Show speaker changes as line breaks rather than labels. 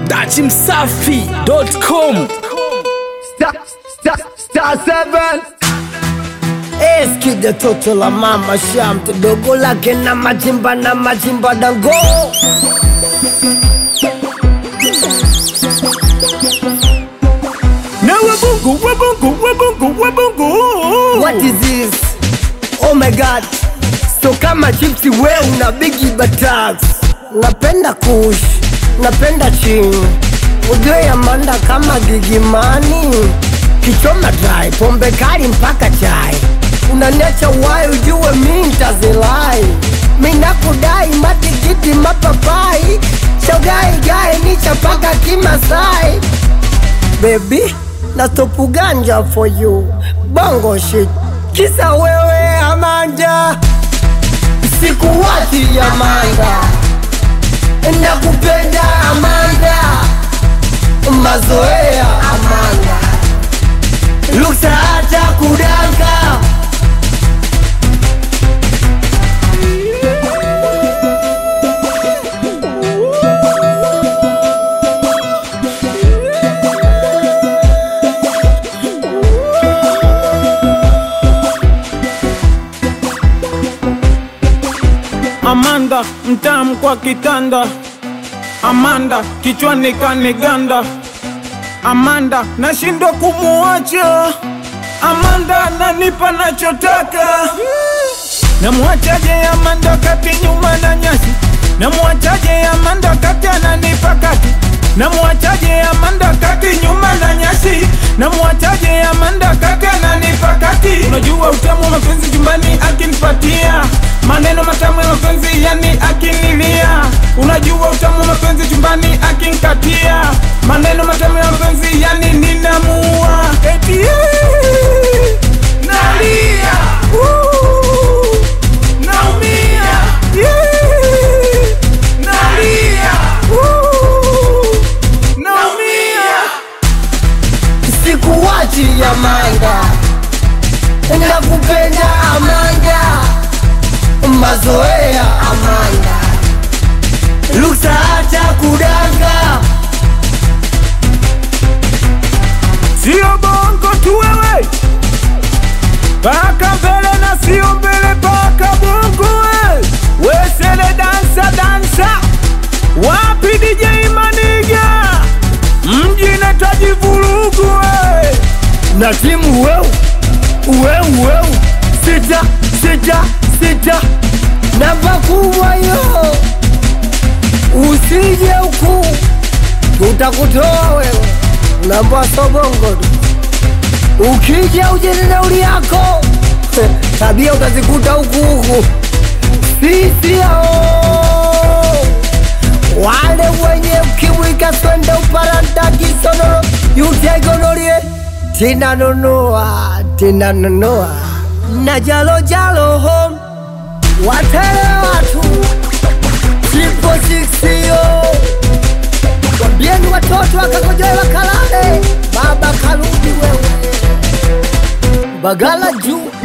dachimsafi.com
Star, star, star seven.
Eskide toto la mama shamte dogo lake na majimba na majimba dango
na wabungu wabungu wabungu wabungu
What is this? Oh my god So kama chipsi we una bigi batax Napenda kush, napenda ching Ujue Amanda kama gigimani Kichoma dry, pombe kali mpaka chai Unaniacha wai ujue mi ntazilai Mi nakudai matikiti mapapai Shogai gai ni chapaka kimasai baby na topu ganja for you bongo shit kisa wewe Amanda sikuwati Amanda nakupenda Amanda mazoea Amanda luksa hata kudanga
Amanda mtamu kwa kitanda, Amanda kichwani kaniganda, Amanda nashindwa kumuacha, Amanda nanipa nachotaka. Namwachaje Amanda kati nyuma na nyasi, namwachaje Amanda kati ananipa kati, namwachaje Amanda kati nyuma na nyasi, namwachaje Amanda kati ananipa kati. Unajua utamu wa mapenzi jumbani akinipatia maneno matamu ya mapenzi yani akinilia. Unajua utamu wa mapenzi jumbani akinikatia maneno matamu ya mapenzi yani ninamua eti eh, nalia uh, naumia yeah, nalia uh, naumia
sikuwati Amanda nakupenda Amanda mazoea Amanda luksa hata kudanga
Sio bongo tu wewe, paka mbele na sio mbele, paka bongo we. Wesele dansa dansa, wapi DJ Maniga, mji nataji vurugu we.
na timu weu weu weu sita sita sita namba kubwa yo usije huku tutakutoa wewe namba sobongo tu ukija uje na nauli yako tabia utazikuta huku huku sisi hao wale wenye ukimwi kaswende uparanda kisonoro yutegonolie tinanunua tinanunua na jalo jalo home watele watu chipo siksio wambieni watoto wakakojoe wakalale baba karudi wewe bagala juu